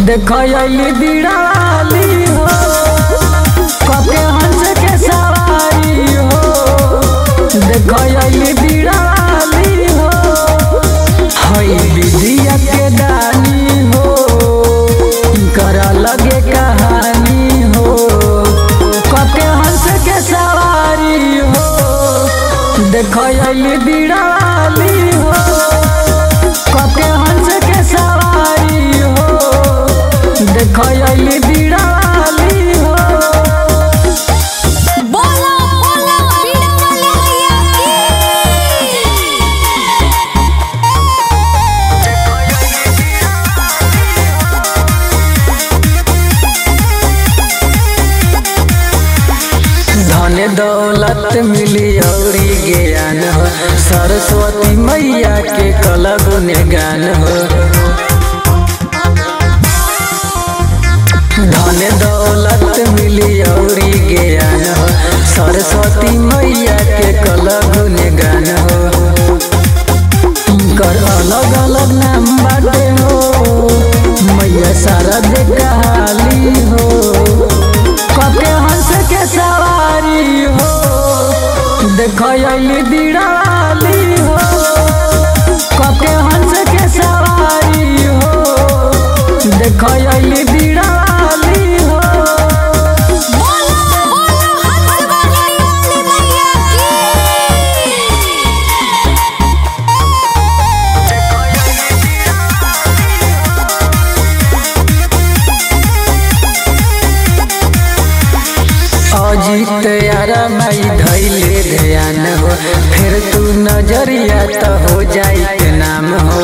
देखली बिड़ाली हो कके हंस के सवारी हो देखली बिड़ाली हो हई विदिया के दानी हो कर लगे कहानी हो कके हंस के सवारी हो देखली बिड़ाली हो कके हंस के सवारी हो देखली बिड़ाली हो बोलो बोलो बीड़ा वाले भैया की धन दौलत मिली औरी ज्ञान हो सरस्वती मैया के कला गुण गान हो धन दौलत मिली औरी ज्ञान हो सरस्वती मैया के कला गुण गान हो कर अलग अलग नाम बाटे हो मैया शारद कहाली हो कके हंस के सवारी हो देखली बिड़ाली हो कके हंस के सवारी हो देखली बिड़ाली हो बोलो बोलो हंस वाली वाले भैया की अजित यारा माई धैले ध्यान हो फिर तू नजरिया तो हो जाई के नाम हो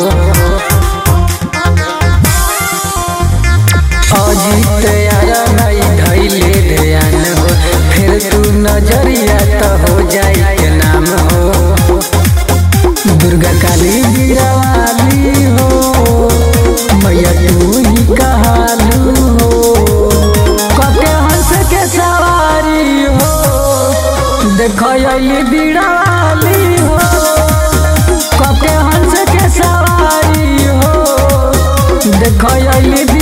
अजित यारा माई धैले ध्यान हो फिर तू नजरिया तो हो जाई के नाम हो दुर्गा काली बीरावाली हो मैया तू ही कहालू हो कके हंस के सवारी हो देखली बिड़ाली हो कके हंस के सवारी हो देखली